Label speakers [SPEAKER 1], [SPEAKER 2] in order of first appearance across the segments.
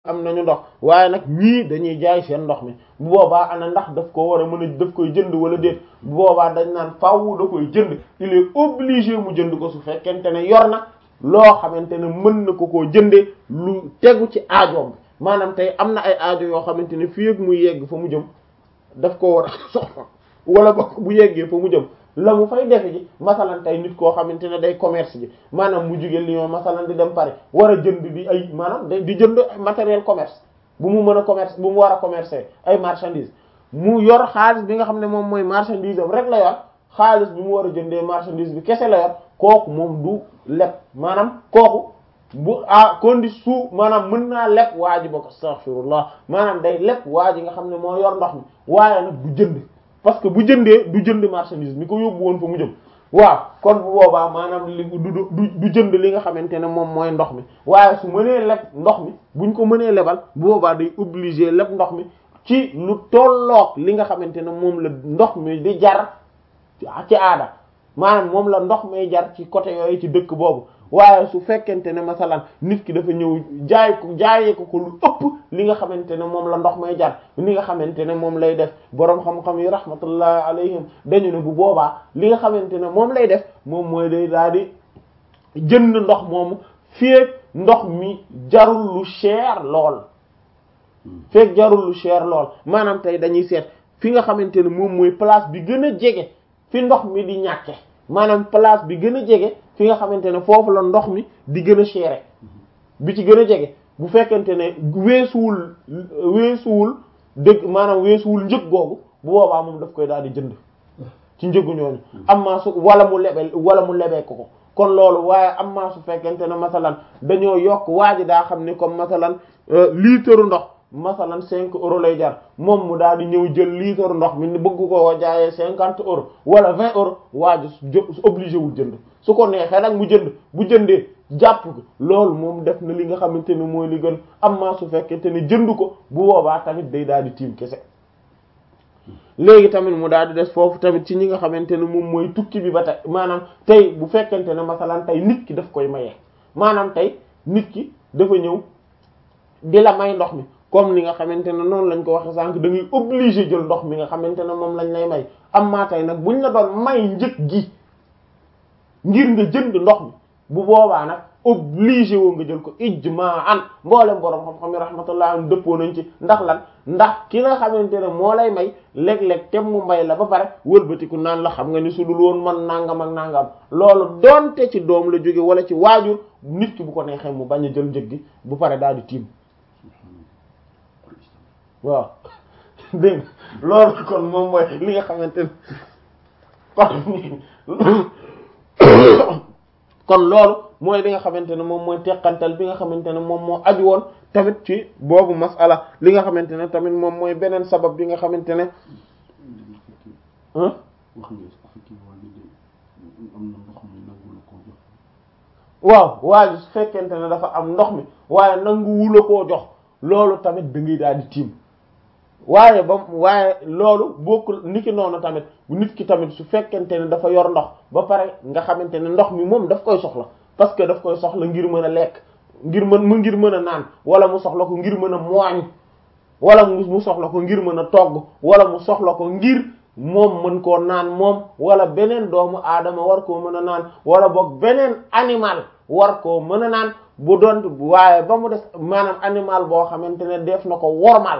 [SPEAKER 1] am nañu ndox waaye nag ñii dañuy jaay seen ndox mi bu boobaa ana ndax daf ko war a mën a daf koy jënd wala déet bu boobaa dañ naan faaw da koy jënd il est obligé mu jënd ko su fekkente ne yor na loo xamante ne mën na ko koo jëndee lu tegu ci aajoom bi maanaam tey am na ay aajo yoo xamante ne fii ak muy yegg fa mu jëm daf ko war a soxla wala ba bu yeggee fa mu jëm la mu fay defe ji masalan tey nit koo xamante ne day commerce ji maanaam mu jóge Lyon masalan di dem Paris war a jënd di ay maanaam di jënd matériel commerce bu mu mën a commerce bu mu war a commercer ay marchandises mu yor xaalis bi nga xam ne moom mooy marchandise am rek la yor xaalis bi mu war a jëndee marchandise bi kese la yor kooku moom du leb maanaam kooku bu à condition maanaam mën naa leb waa ji bokk astaghfirullah maanaam day leb waa ji nga xam ne moo yor ndox mi waaye nag du jënd parce que bu jëndee du jënd marchandise mi ko yóbbu woon fa mu jëm waaw kon bu boobaa maanaam li du du du jënd li nga xamante ne moom mooy ndox mi waaye su mënee leb ndox mi buñ ko mënee lebal bu boobaa day obligé leb ndox mi ci lu tolloog li nga xamante ne moom la ndox mi di jar ci aada maanaam moom la ndox may jar ci côté yooyu ci dëkk boobu waaye su fekkente ne masalan nit ki dafa ñëw jaay ko jaayee ko ko lu ëpp li nga xamante ne moom la ndox may jar li nga xamante ne moom lay def boroom xam-xam yi rahmatullahi alayhim dañu ne bu boobaa li nga xamante ne moom lay def moom mooy day daal di jënd ndox moomu feek ndox mi jarul lu cher lool feek jarul lu cher lool maanaam tey dañuy seet fi nga xamante ne moom mooy place bi gën a jege fi ndox mi di ñàkke maanaam place bi gën a jege fi nga xamante ne foofu la ndox mi di gën a cher bi ci gën a jege bu fekkente ne weesuwul weesuwul dëgg maanaam weesuwul njëg googu bu boobaa moom daf koy daal di jënd ci njëgu ñooñu am maa su wala mu lebel wala mu lebee ko ko kon loolu waaye am maa su fekkente ne masalan dañoo yokk waa ji daa xam ni comme masalan litre ndox masalan cinq euros lay jar moom mu daal di ñëw jël litre ndox mi ni bëgg ko jaayee cinquante euros wala vingt euros waa ji su obligé wul jënd su ko neexee nag mu jënd bu jëndee jàpp ko loolu moom def na li nga xamante ne mooy li gën am maa su fekkente ne jënd ko bu boobaa tamit day daal di tiim kese léegi tamit mu daal di des foofu tamit ci ñi nga xamante ne moom mooy tukki bi ba tey maanaam tey bu fekkente ne masalan tey nit ki daf koy maye maanaam tey nit ki dafa ñëw di la may ndox mi comme li nga xamante ne noonu lañ ko waxe sànq da ngay obligé jël ndox mi nga xamante ne moom lañ lay may am maa tey nag buñ la doon may njëg gi ngir nga jënd ndox mi bu boobaa nag obligé woo nga jël ko ijmaan mboolem borom xam-xam yi rahmatullah am dëppoo nañ ci ndax lan ndax ki nga xamante ne moo lay may léeg-léeg tem mu may la ba pare wëlbatiku naan la xam nga ni su dul woon man nangam ak nangam loolu donte ci doom la jóge wala ci waajur nit ki bu ko neexee mu bañ a jël njëg gi bu pare daal di tiim waaw dégg loolu kon moom mooy li nga xamante ne kon kon loolu mooy li nga xamante ne moom mooy teqantal bi nga xamante ne moom moo aju woon tamit ci boobu masala li nga xamante ne tamit moom mooy beneen sabab bi nga xamante ne
[SPEAKER 2] wax nga effectivement li am na ndox mi nangu la koo jox
[SPEAKER 1] waaw waaye su fekkente ne dafa am ndox mi waaye nangu wula koo jox loolu tamit da ngay daal di tiim waaye ba waaye loolu bokkul niki noonu tamit nit ki tamit su fekkente ne dafa yor ndox ba pare nga xamante ne ndox mi moom daf koy soxla parce que daf koy soxla ngir mën a lekk ngir mën mu ngir mën a naan wala mu soxla ko ngir mën a mooñ wala mu soxla ko ngir mën a togg wala mu soxla ko ngir moom mën koo naan moom wala beneen doomu aadama war koo mën a naan wala boog beneen animal war koo mën a naan bu doon waaye ba mu des maanaam animal boo xamante ne def na ko wormal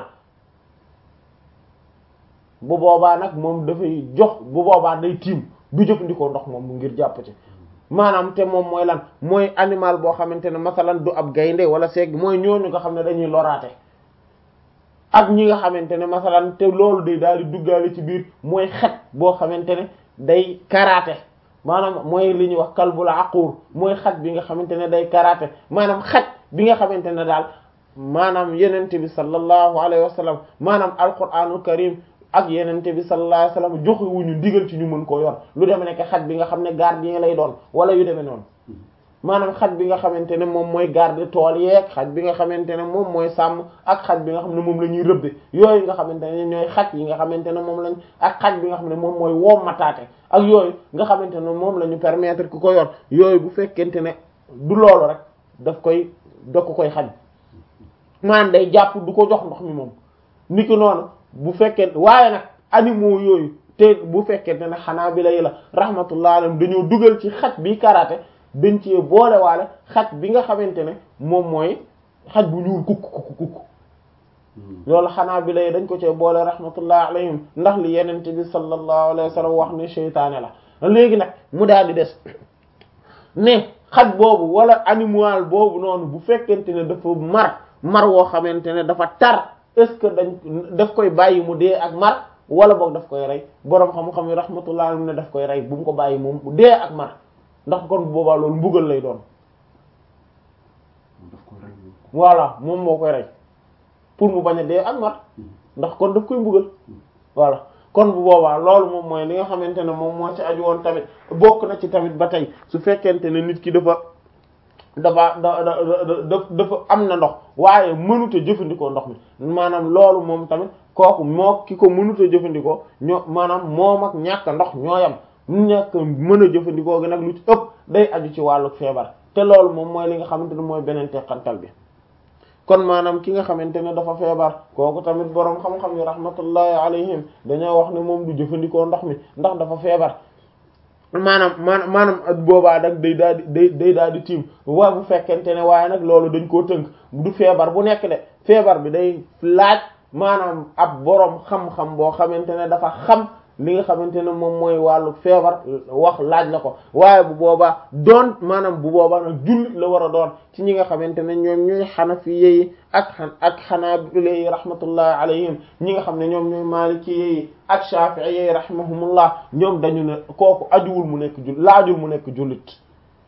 [SPEAKER 1] bu boobaa nag moom dafay jox bu boobaa day tiim du jëfandikoo ndox moom ngir jàpp ci maanaam te moom mooy lan mooy animal boo xamante ne masalan du ab gaynde wala segg mooy ñooñu nga xam ne dañuy loraate ak ñi nga xamante ne masalan te loolu day daal di duggaale ci biir mooy xet boo xamante ne day karaate maanaam mooy li ñuy wax kalbul aqur mooy xet bi nga xamante ne day karaate maanaam xet bi nga xamante ne daal maanaam yenente bi sallallahu alayhi wa sallam maanaam alquranul karim ak yenente bi sallallahu alayhi wa sallam joxe wuñu ndigal ci ñu mën koo yor lu deme nekk xet bi nga xam ne gardien lay doon wala yu demee noonu maanaam xaj bi nga xamante ne moom mooy garde tool yeeg xaj bi nga xamante ne moom mooy sàmm ak xaj bi nga xam ne moom la ñuy rëbbe yooyu nga xamante ne ñooy xaj yi nga xamante ne moom lañ ak xaj bi nga xam ne moom mooy wommataate ak yooyu nga xamante ne moom la ñu permettre ku ko yor yooyu bu fekkente ne du loolu rek daf koy da ko koy xaj maanaam day jàpp du ko jox ndox mi moom niki noonu bu fekkee waaye nag animaux yooyu te bu fekkee ne xanaa bi lay la rahmatullah alayhim dañoo dugal ci xaj bi karaate dañ cee boolewaale xaj bi nga xamante ne moom mooy xaj bu ñuul kukk kukk kukk loolu xanaa bi lay dañ ko cee boole rahmatullah alayhim ndax li yenente bi sallallahu alayhi wa sallam wax ne seytaane la léegi nag mu daal di des ne xaj boobu wala animal boobu noonu bu fekkente ne dafa mar mar woo xamante ne dafa tar est-ce que dañ daf koy bàyyi mu dee ak mar wala boog daf koy rey boroom xam-xam yi rahmatullah alayhim ne daf koy rey bu mu ko bàyyi moom mu dee ak mar ndax kon boobaa loolu mbugal lay doon
[SPEAKER 2] daf koy rey
[SPEAKER 1] voilà moom moo koy rey pour mu bañ a dee ak mar ndax kon daf koy mbugal voilà kon bu boobaa loolu moom mooy li nga xamante ne moom moo ci aju woon tamit bokk na ci tamit ba tey su fekkente ne nit ki dafa dafa da da dafa am na ndox waaye mënut a jëfandikoo ndox mi maanaam loolu moom tamit kooku moo ki ko mënut a jëfandikoo ñoo maanaam moom ak ñàkk ndox ñoo yam ñàkk mën a jëfandikoo gi nag lu ci ëpp day aju ci wàllu feebar te loolu moom mooy li nga xamante ne mooy beneen teqantal bi kon maanaam ki nga xamante ne dafa feebar kooku tamit boroom xam-xam yi rahmatullahi alayhim dañoo wax ne moom du jëfandikoo ndox mi ndax dafa feebar maanaam maanaam maanaam boobaa nag day daal di day day daal di tiim wa bu fekkente ne waaye nag loolu dañ koo tënk du feebar bu nekk de feebar bi day laaj maanaam ab boroom xam-xam boo xamante ne dafa xam li nga xamante ne moom mooy wàllu feebar wax laaj la ko waaye bu boobaa doon maanaam bu boobaa nag jullit la war a doon ci ñi nga xamante ne ñoom ñooy xanafi yi ak xan ak xanaabila yi rahmatullahi alayhim ñi nga xam ne ñoom ñooy maliki yi ak shafi'i yi rahimahumullah ñoom dañu ne kooku ajuwul mu nekk jul laajul mu nekk jullit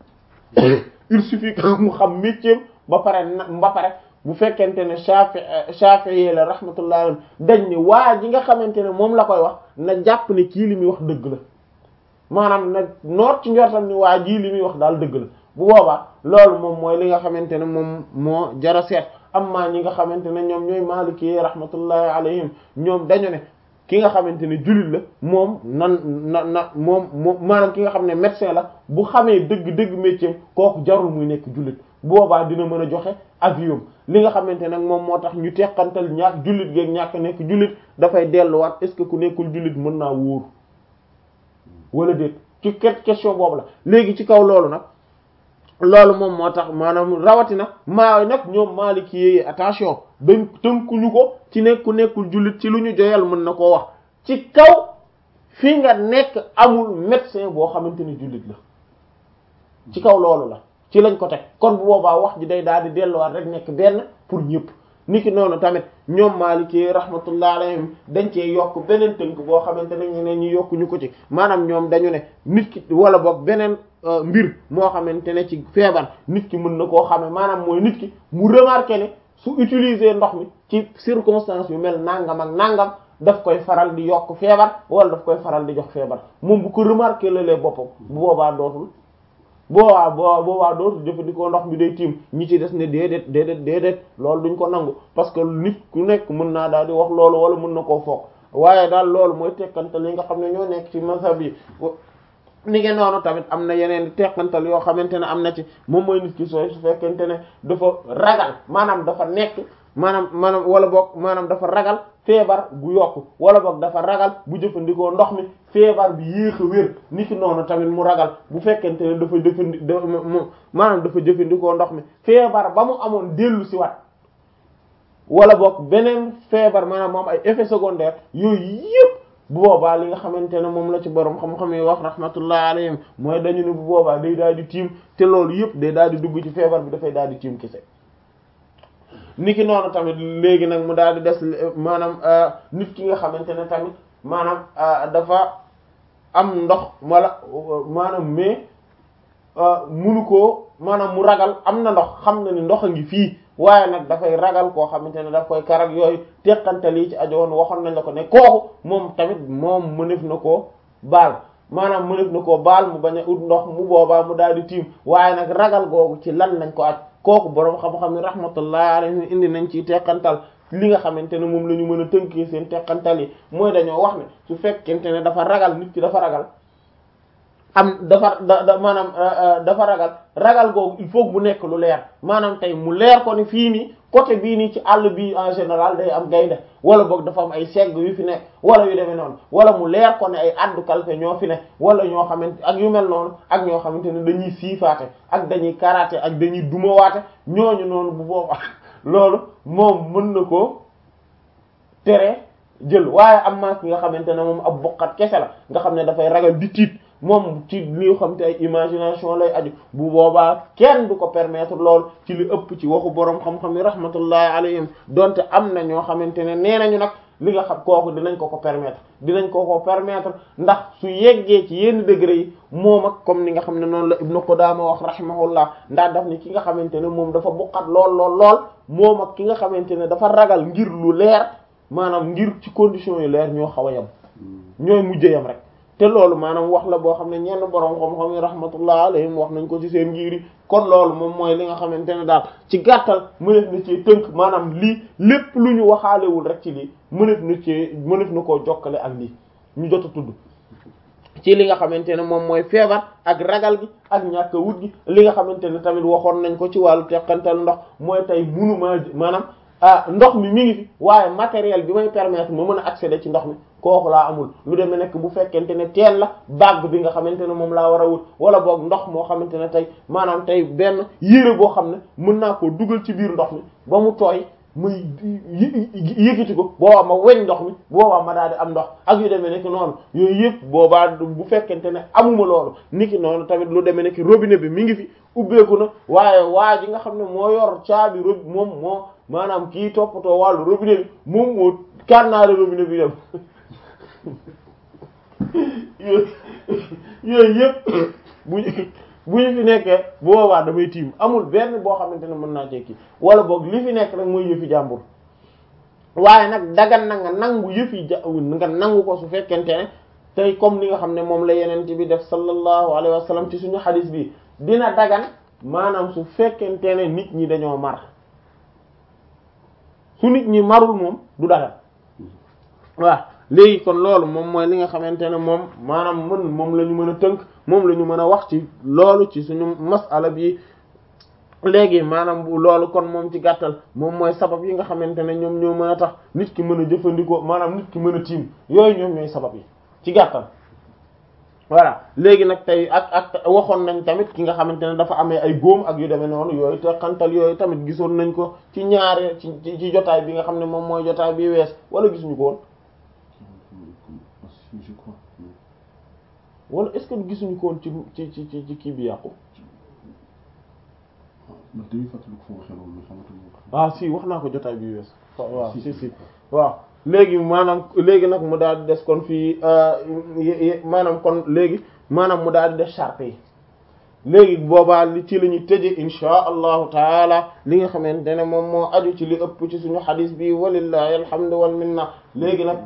[SPEAKER 1] il suffit que mu xam métier ba pare na ba pare bu fekkente ne shafi shafi'i la rahmatullahi alayhim dañ ni waa ji nga xamante ne moom la koy wax na jàpp ne kii li muy wax dëgg la maanaam na noot ci njortam ni waa jii li muy wax daal dëgg la bu boobaa loolu moom mooy li nga xamante ne moom moo jara seet amma ñi nga xamante ne ñoom ñooy maliki yi rahmatullahi alayhim ñoom dañu ne ki nga xamante ne jullit la moom nan na na moom moom maanaam ki nga xam ne médecin la bu xamee dëgg-dëgg métier kooku jarul muy nekk jullit boobaa dina mën a joxe avion li nga xamante nag moom moo tax ñu teqantal ñàkk jullit geeg ñàkk nekk jullit dafay delluwaat est-ce que ku nekkul jullit mën naa wóor wala déet ci question boobu la léegi ci kaw loolu nag loolu moom moo tax maanaam rawatina maa nag ñoom maaliki yi attention dañ tënkuñu ko ci nekk ku nekkul jullit ci lu ñu joyal mën na koo wax ci kaw fi nga nekk amul médecin boo xamante ni jullit la ci kaw loolu la ci lañ ko teg kon bu boobaa wax ji day daal di delluwaat rek nekk benn pour ñëpp niki noonu tamit ñoom Maliki rahmatullah alayhim dañ cee yokk beneen tënk boo xamante ne ñeneen ñi yokkuñu ko ci maanaam ñoom dañu ne nit ki wala boog beneen mbir moo xamante ne ci feebar nit ki mën na koo xamee maanaam mooy nit ki mu remarqué ne su utiliser ndox mi ci circonstance yu mel nangam ak nangam daf koy faral di yokk feebar wala daf koy faral di jox feebar moom bu ko remarqué la lee boppam bu boobaa dootul boobaa boobaa boobaa dootul jëfandikoo ndox mi day tiim ñi ci des ne déedéet déedéet déedéet loolu duñ ko nangu parce que nit ku nekk mën naa daal di wax loolu wala mën na koo foog waaye daal loolu mooy tekkantal yi nga xam ne ñoo nekk ci mazhab yi ni ngeen noonu tamit am na yeneen tekkantal yoo xamante ne am na ci moom mooy nit ki sooy su fekkente ne dafa ragal maanaam dafa nekk maanaam maanaam wala boog maanaam dafa ragal feebar bu yokk wala boog dafa ragal bu jëfandikoo ndox mi feebar bi yéex a wér ni ki noonu tamit mu ragal bu fekkente ne dafa jëfandi maanaam dafa jëfandikoo ndox mi feebar ba mu amoon dellu si wat wala boog beneen feebar maanaam moom ay effets secondaires yooyu yëpp bu boobaa li nga xamante ne moom la ci borom xam-xam yi wax rahmatullah alayhim mooy dañu ne bu boobaa day daal di tiim te loolu yëpp day daal di dugg ci feebar bi dafay daal di tiim kese niki noonu tamit léegi nag mu daal di des maanaam nit ki nga xamante ne tamit maanaam dafa am ndox wala maanaam mais munu koo maanaam mu ragal am na ndox xam na ni ndox a ngi fii waaye nag dafay ragal koo xamante ne daf koy karak yooyu teqantal yi ci ajowoon waxoon nañ la ko ne kooku moom tamit moom mënef na koo baal maanaam mënef na koo baal mu bañ a ut ndox mu boobaa mu daal di tiim waaye nag ragal googu ci lan lañ ko aj kooku boroom xam-xam ne rahmatullah alayhi indi nañ ci teqantal li nga xamante ne moom la ñu mën a tënkee seen teqantal yi mooy dañoo wax ne su fekkente ne dafa ragal nit ki dafa ragal am dafa da da maanaam dafa ragal ragal googu il faut bu nekk lu leer maanaam tey mu leer ko ni fii nii côté bii nii ci àll bi en général day am gaynde wala boog dafa am ay segg yu fi nekk wala yu demee noonu wala mu leer ko ne ay addu kalfe ñoo fi nekk wala ñoo xamante ak yu mel noonu ak ñoo xamante ne dañuy siifaate ak dañuy karaate ak dañuy dumawaate ñooñu noonu bu boobaa loolu moom mën na koo tere jël waaye am na ki nga xamante ne moom ab bokkat kese la nga xam ne dafay ragal di tiit moom ci li xam te ay imagination lay aju bu boobaa kenn du ko permettre lool ci li ëpp ci waxu borom xam-xam yi rahmatullahi alayhim donte am na ñoo xamante ne nee nañu nag li nga xam kooku dinañ ko ko permettre dinañ ko ko permettre ndax su yeggee ci yenn degré yi moom ak comme ni nga xam ne noonu la Ibnu Qudaama wax rahimahullah ndax daf ni ki nga xamante ne moom dafa buqat lool lool lool moom ak ki nga xamante ne dafa ragal ngir lu leer maanaam ngir ci conditions yu leer ñoo xaw a yem ñooy mujjee yem rek te loolu maanaam wax la boo xam ne ñenn borom xam-xam yi rahmatullah alayhim wax nañ ko ci seen ngir yi kon loolu moom mooy li nga xamante ne daal ci gàttal mënef na ci tënk maanaam lii lépp lu ñu waxaalewul rek ci lii mënef na ci mënef na koo jokkale ak lii ñu jot a tudd ci li nga xamante ne moom mooy feebar ak ragal gi ak ñàkk wut gi li nga xamante ne tamit waxoon nañ ko ci wàllu teqantal ndox mooy tey munuma maanaam ah ndox mi mi ngi fi waaye matériel bi may permettre ma mën a accéder ci ndox mi kooku laa amul lu demee nekk bu fekkente ne teen la bague bi nga xamante ne moom laa war a wut wala boog ndox moo xamante ne tey maanaam tey benn yére boo xam ne mën naa koo dugal ci biir ndox mi ba mu tooy muy yëkkati ko boobaa ma weñ ndox mi boobaa ma daal di am ndox ak yu demee nekk noonu yooyu yëpp boobaa bu fekkente ne amuma loolu niki noonu tamit lu demee nekk robinet bi mi ngi fi ubbeeku na waaye waa ji nga xam ne moo yor caabi rob moom moo maanaam kii toppatoo wàllu robinet bi moom moo kànnaare robinet bi dem yooyu yëpp bu bu ñu fi nekkee boobaa damay tiim amul benn boo xamante ne mën naa tekki wala boog li fi nekk rek mooy yëfi jàmbur waaye nag dagan na nga nangu yëfi ja nga nangu ko su fekkente ne tey comme li nga xam ne moom la yeneen bi def sallallahu alayhi wa sallam ci suñu xadis bi dina dagan maanaam su fekkente ne nit ñi dañoo mar su nit ñi marul moom du dagan waaw léegi kon loolu moom mooy li nga xamante ne moom maanaam mën moom la ñu mën a tënk moom la ñu mën a wax ci loolu ci suñu masala bi léegi maanaam bu loolu kon moom ci gàttal moom mooy sabab yi nga xamante ne ñoom ñoo mën a tax nit ki mën a jëfandikoo maanaam nit ki mën a tiim yooyu ñoom ñooy sabab yi ci gàttal voilà léegi nag tey ak ak waxoon nañ tamit ki nga xamante ne dafa amee ay góom ak yu demee noonu yooyu te xantal yooyu tamit gisoon nañ ko ci ñaare ci ci jotaay bi nga xam ne moom mooy jotaay bi wees wala gisuñu ko woon
[SPEAKER 2] je crois
[SPEAKER 1] wala est-ce que gisuñu ko woon ci ci ci ci kii bi yàqu
[SPEAKER 2] man dañuy fàttali ko foo waxee loolu mais xamatu ko
[SPEAKER 1] ah si wax naa ko jotaay bi wees waaw si si waaw léegi maanaam léegi nag mu daal di des kon fii maanaam kon léegi maanaam mu daal di des charte yi léegi boobaa li ci la ñuy tëje insha allahu taala li nga xamante ne moom moo aju ci li ëpp ci suñu xadis bi walillahi alhamdu wal minna léegi nag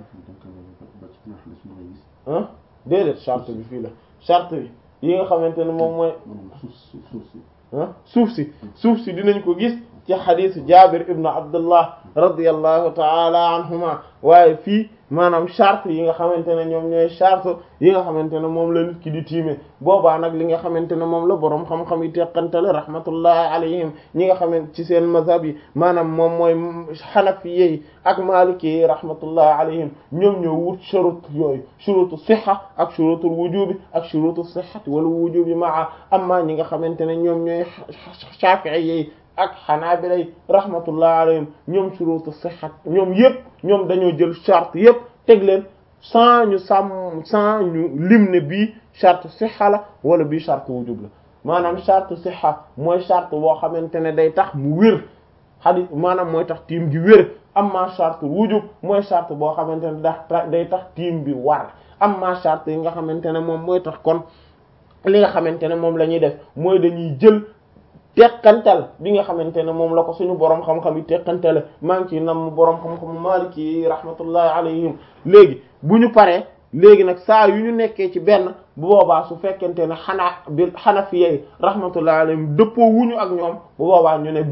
[SPEAKER 1] ah déedéet charte bi fii la charte bi yi nga xamante ne moom mooy ah suuf si suuf si dinañ ko gis ci xadisu jabir ibnu abdullah radiallahu taala anhuma waaye fii maanaam charte yi nga xamante ne ñoom ñooy charte yi nga xamante ne moom la nit ki di tiime boobaa nag li nga xamante ne moom la boroom xam-xam yi teqantale rahmatullahi alayhim ñi nga xamante ci seen mazhab yi maanaam moom mooy xanafiye yi ak maliki yi rahmatullahi alayhim ñoom ñoo wut shurut yooyu shurutu siha ak shurutul wujubi ak shurutu sihhati wala wujubi maa amma ñi nga xamante ne ñoom ñooy shafi'i yi ak xanaabila rahmatullah alayhim ñoom shurutu sihhat ñoom yëpp ñoom dañoo jël charte yëpp teg leen sans ñu sàmm sans ñu lim ne bii charte sihha la wala bii charte wujub la maanaam charte sihha mooy charte boo xamante ne day tax mu wér xadis maanaam mooy tax tiim gi wér amma charte wujub mooy charte boo xamante ne da day tax tiim bi war amma charte yi nga xamante ne moom mooy tax kon li nga xamante ne moom la ñuy def mooy dañuy jël teqantal bi nga xamante ne moom la ko suñu borom xam-xam yi teqantale maa ngi ciy nam borom xam-xamu maliki yi rahmatullahi alayhim léegi bu ñu paree léegi nag saa yu ñu nekkee ci benn bu boobaa su fekkente ne xanaa bi xanafiye rahmatullahi alayhim dëppoo wuñu ak ñoom bu boobaa ñu ne bii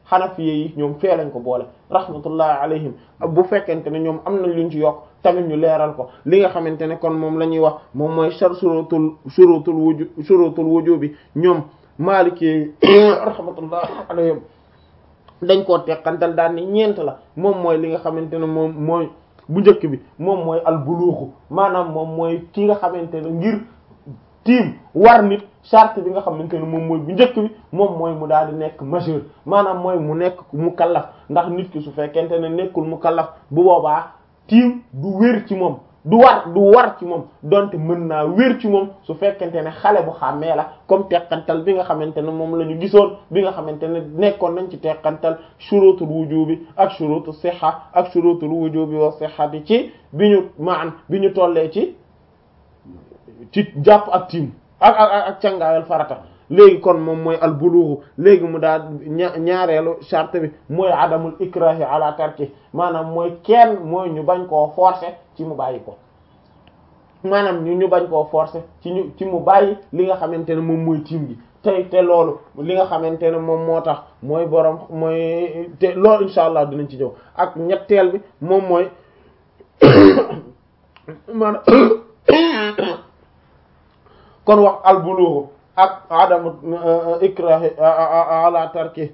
[SPEAKER 1] xanafiye yi ñoom fee lañ ko boole rahmatullahi alayhim bu fekkente ne ñoom am nañ luñ ci yokk tamit ñu leeral ko li nga xamante ne kon moom la ñuy wax moom mooy shar shurutul shurutul wuju shurutul wujubi ñoom maliki rahmatullahi alayhim dañ koo teqantal daal ni ñeent la moom mooy li nga xamante ne moom mooy bu njëkk bi moom mooy al buluuxu maanaam moom mooy ki nga xamante ne ngir tiim war nit charte bi nga xamante ne moom mooy bu njëkk bi moom mooy mu daal di nekk majeur maanaam mooy mu nekk mu kallaf ndax nit ki su fekkente ne nekkul mu kallaf bu boobaa tiim du wér ci moom du war du war ci moom donte mën naa wér ci moom su fekkente ne xale bu xàmmee la comme teqantal bi nga xamante ne moom la ñu gisoon bi nga xamante ne nekkoon nañ ci teqantal shurutul wujubi ak shurutu siha ak shurutul wujubi wa sihhati ci bi ñu maan bi ñu tollee ci ci jàpp ak tiim ak ak ak cangaayal farata léegi kon moom mooy al bulugu léegi mu daal ñaareelu charte bi mooy adamul ikrahi ala tarki maanaam mooy kenn mooy ñu bañ koo forcer ci mu bàyyi ko maanaam ñu ñu bañ koo forcer ci ñu ci mu bàyyi li nga xamante ne moom mooy tiim gi tey te loolu li nga xamante ne moom moo tax mooy borom mooy te loolu insha allah dinañ ci ñëw ak ñetteel bi moom mooy maanaam kon wax al bulugu ak adamu ikrahi ala tarki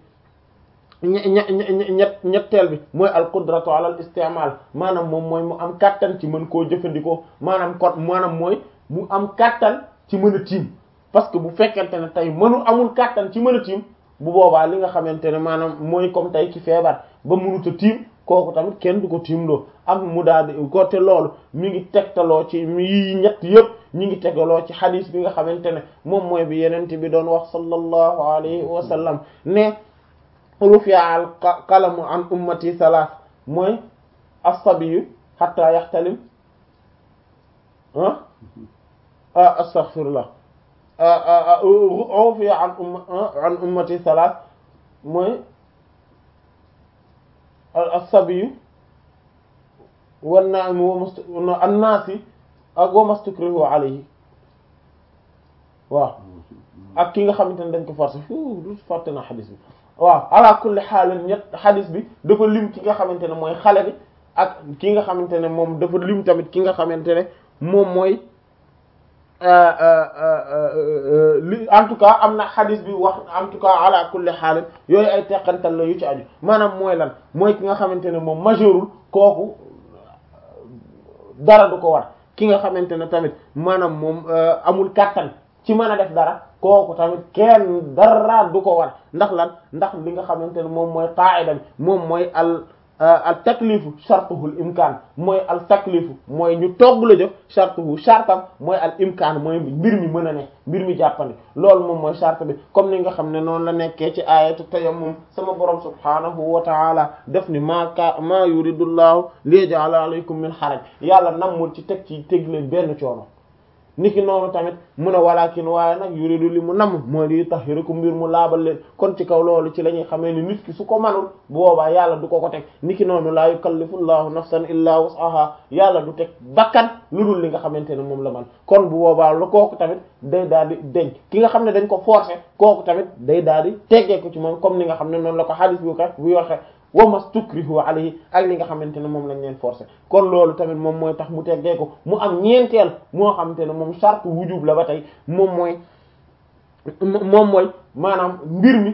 [SPEAKER 1] ñett ñetteel bi mooy al qudratu ala al istimal maanaam moom mooy mu am kàttan ci mën koo jëfandikoo maanaam kon maanaam mooy mu am kàttan ci mën a tiim parce que bu fekkente ne tey mënu amul kàttan ci mën a tiim bu boobaa li nga xamante ne maanaam mooy comme tey ci feebar ba mënut a tiim kooku tamit kenn du ko tiimloo am mu daal di ko te loolu mi ngi tegtaloo ci yi ñett yëpp ñi ngi tegaloo ci xadis bi nga xamante ne moom mooy bi yenente bi doon wax sallallahu alayhi wa sallam ne rufi'a al qalamu an ummati thalath mooy as-sabiyyu hatta yaxtalim ah astaghfirullah rufi'a an umma an ummati thalath mooy as-sabiyyu wan naa'im wa an-naasi ak wa mastukrihu alayhi waaw ak ki nga xamante ne dañ ko forcé fu du fàtte na xadis bi waaw ala kulli xaal ñett xadis bi dafa lim ki nga xamante ne mooy xale bi ak ki nga xamante ne moom dafa lim tamit ki nga xamante ne moom mooy li en tout cas am na xadis bi wax en tout cas ala kulli xaal yooyu ay teqantal la yu ci aju maanaam mooy lan mooy ki nga xamante ne moom majeurul kooku dara du ko war ki nga xamante ne tamit maanaam moom amul kàttan ci mën a def dara kooku tamit kenn dara du ko war ndax lan ndax li nga xamante ne moom mooy qaida bi moom mooy al al taklifu shartuhul imkaan mooy al taklifu mooy ñu togg la jëf shartuhu shartam mooy al imkaan mooy mbir mi mën a ne mbir mi jàppandi loolu moom mooy shart bi comme ni nga xam ne noonu la nekkee ci ayatu tayammum sama borom subhanahu wa taala def ni maa ka maa yuridullahu liyaj'ala alaykum min haraj yàlla nammul ci teg ci teg leen benn coono niki noonu tamit mun a walakin waaye nag yuridu li mu namm mooy li tahirakum mbir mu laabal leen kon ci kaw loolu ci la ñuy xamee ni nit ki su ko manul bu boobaa yàlla du ko ko teg niki noonu laa yukallifu llahu nafsan illa wus'aha yàlla du teg bakkan lu dul li nga xamante ne moom la man kon bu boobaa lu kooku tamit day daal di deñ ki nga xam ne dañ ko forcer kooku tamit day daal di teggee ko ci moom comme ni nga xam ne noonu la ko hadith bu kat bu waxe wa mastukrihu alayhi ak li nga xamante ne moom lañ leen forcer kon loolu tamit moom mooy tax mu teggee ko mu am ñeenteel moo xamante ne moom charte wujub la ba tey moom mooy moom mooy maanaam mbir mi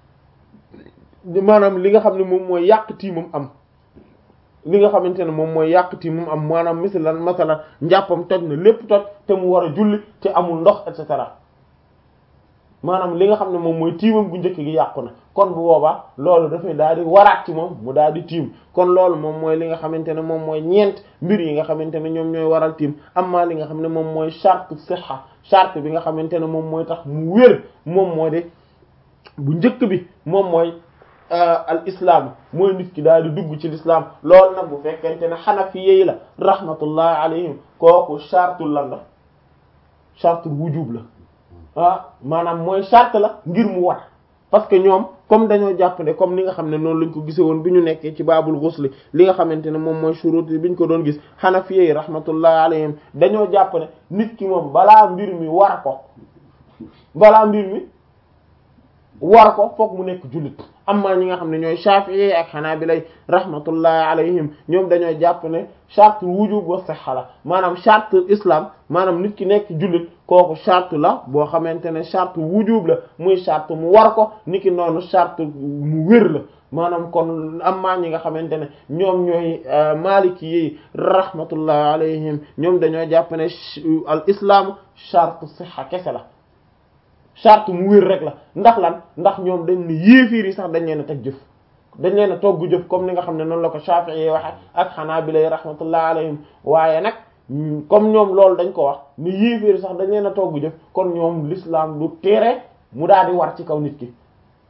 [SPEAKER 1] maanaam li nga xam ne moom mooy yàq tiimam am li nga xamante ne moom mooy yàq tiimam am maanaam misalan masalan njàppam toj na lépp toj te mu war a julli te amul ndox et cetera maanaam li nga xam ne moom mooy tiimam gu njëkk gi yàqu na kon bu boobaa loolu dafay daal di waraat ci moom mu daal di tiim kon loolu moom mooy li nga xamante ne moom mooy ñeent mbir yi nga xamante ne ñoom ñooy waral tiim amma li nga xam ne moom mooy charte sihha charte bi nga xamante ne moom mooy tax mu wér moom moo de bu njëkk bi moom mooy al islam mooy nit ki daal di dugg ci l'islam loolu nag bu fekkente ne xanafi yi la rahmatullahi alayhim kooku chartul lan la chartul wujub la ah maanaam mooy charte la ngir mu war parce que ñoom comme dañoo jàpp ne comme ni nga xam ne noonu lañ ko gise woon bi ñu nekkee ci baabul ghusl li nga xamante ne moom mooy shurut bi ñu ko doon gis hanafiyyi rahmatullahi alayhim dañoo jàpp ne nit ki moom balaa mbir mi war ko balaa mbir mi war ko foog mu nekk jullit amma ñi nga xam ne ñooy Shafi'i ak Hanabila rahmatullahi alayhim ñoom dañoo jàpp ne charte wujub wa sihha la maanaam charte islam maanaam nit ki nekk jullit kooku charte la boo xamante ne charte wujub la muy charte mu war ko niki noonu charte mu wér la maanaam kon amma ñi nga xamante ne ñoom ñooy maliki yi rahmatullahi alayhim ñoom dañoo jàpp ne al islam charte sihha kese la charte mu wér rek la ndax lan ndax ñoom dañ ne yéefiir yi sax dañ leen a teg jëf dañ leen a togg jëf comme ni nga xam ne noonu la ko Shafi'i waxe ak Hanabila yi rahmatullah alayhim waaye nag comme ñoom loolu dañ ko wax ni yéefiir sax dañ leen a togg jëf kon ñoom l'islam du tere mu daal di war ci kaw nit ki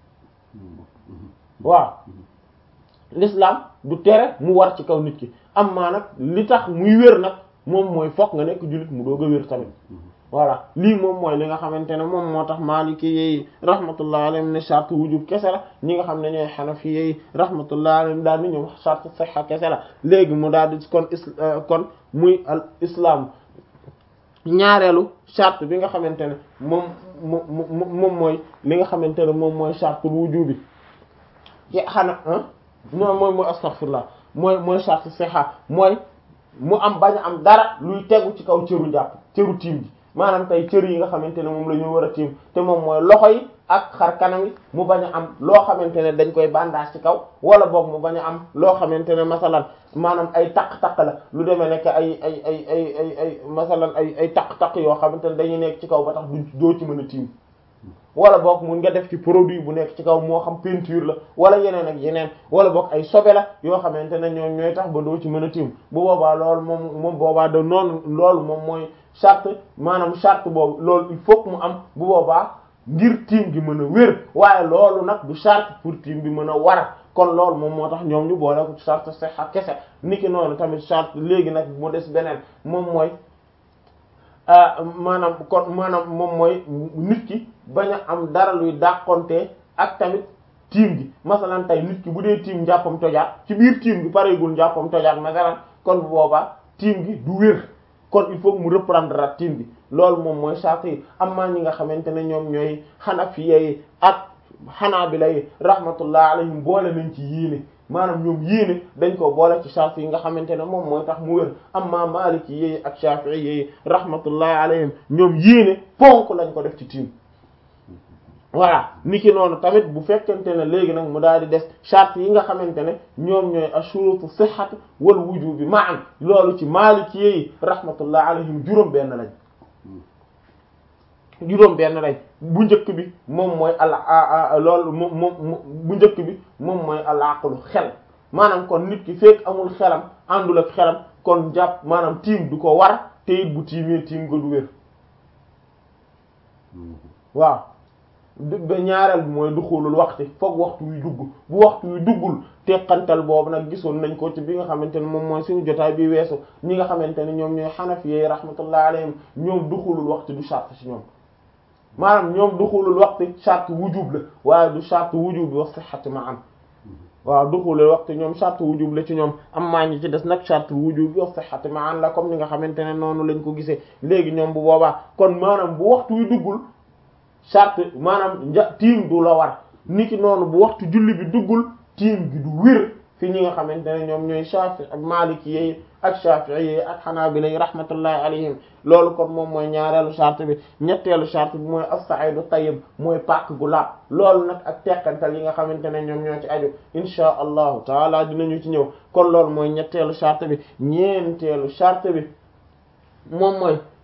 [SPEAKER 1] waaw l'islam du tere mu war ci kaw nit ki amma nag li tax muy wér nag moom mooy fokk nga nekk jullit mu doog a wér tamit voilà lii moom mooy li nga xamante ne moom moo tax Maliki yi rahmatullah alayhim ne charte wujub kese la ñi nga xam ne ñooy Hanafi yi rahmatullah alayhim daal ni ñoom charte sihha kese la léegi mu daal di kon is kon muy al islam ñaareelu charte bi nga xamante ne moom moom moom mooy li nga xamante ne moom mooy charte wujub bi ci xana non mooy mooy astaghfirullah mooy mooy charte sihha mooy mu am bañ a am dara luy tegu ci kaw cëru jàpp cëru tiim ji maanaam tey cër yi nga xamante ne moom la ñu war a tiim te moom mooy loxo yi ak xar kanam yi mu bañ a am loo xamante ne dañ koy bandage ci kaw wala boog mu bañ a am loo xamante ne masalan maanaam ay taq-taq la lu demee nekk ay ay ay ay ay ay masalan ay ay taq-taq yoo xamante ne dañuy nekk ci kaw ba tax du doo ci mën a tiim wala boog mun nga def ci produit bu nekk ci kaw moo xam peinture la wala yeneen ak yeneen wala boog ay sobe la yoo xamante ne ñoom ñooy tax ba doo ci mën a tiim bu boobaa loolu moom moom boobaa da noonu loolu moom mooy charte maanaam charte boobu loolu il faut que mu am bu boobaa ngir tiim gi mën a wér waaye loolu nag du charte pour tiim bi mën a war kon loolu moom moo tax ñoom ñu boole ko charte sihha kese niki noonu tamit charte léegi nag mu des beneen moom mooy maanaam kon maanaam moom mooy nit ki bañ a am dara luy dàqonte ak tamit tiim gi masalan tey nit ki bu dee tiim njàppam tojaat ci biir tiim gi pareegul njàppam tojaat masalan kon bu boobaa tiim gi du wér kon il faut mu reprendre at tiim gi loolu moom mooy charte yi amma ñi nga xamante ne ñoom ñooy Hanafiya yi ak Hanabila yi rahmatullah alayhim boole nañ ci yéene maanaam ñoom yéene dañ ko boole ci charte yi nga xamante ne moom mooy tax mu wér amma Maliki yi ak Shafi'i yi rahmatullah alayhim ñoom yéene ponk lañ ko def ci tiim voilà niki noonu tamit bu fekkente ne léegi nag mu daal di des charte yi nga xamante ne ñoom ñooy ashurutu sihhati wal wujubi ma'an loolu ci Maliki yi rahmatullah alayhim juróom benn lañ juróom benn lañ bu njëkk bi moom mooy al loolu moom moom bu njëkk bi moom mooy al aqlu xel maanaam kon nit ki fekk amul xelam àndul ak xelam kon jàpp maanaam tiim du ko war te it bu tiimee tiim nga du wér waaw ba ñaareel bi mooy duxulul waxti foog waxtu wi dugg bu waxtu wi duggul teqantal boobu nag gisoon nañ ko ci bi nga xamante ne moom mooy suñu jotaay bi weesu ñi nga xamante ne ñoom ñooy xanafi yi rahmatullah alayhim ñoom duxulul waxti du charte ci ñoom maanaam ñoom duxulul waxti charte wujub la waaye du charte wujub bi wa sihhati ma am waaw duxulul waxti ñoom charte wujub la ci ñoom am maa ñi ci des nag charte wujub bi wa sihhati ma an la comme ni nga xamante ne noonu lañ ko gisee léegi ñoom bu boobaa kon maanaam bu waxtu wi duggul charte maanaam nja tiim du la war niki noonu bu waxtu julli bi duggul tiim gi du wér fi ñi nga xamante ne ñoom ñooy Shafi ak Maliki yi ak Shafi'i yi ak Hanabila yi rahmatullahi alayhim loolu kon moom mooy ñaareelu charte bi ñetteelu charte bi mooy as-sa'idu tayyib mooy pàkk gu laab loolu nag ak teqantal yi nga xamante ne ñoom ñoo ci aju insha allahu taala dinañu ci ñëw kon loolu mooy ñetteelu charte bi ñeenteelu charte bi moom mooy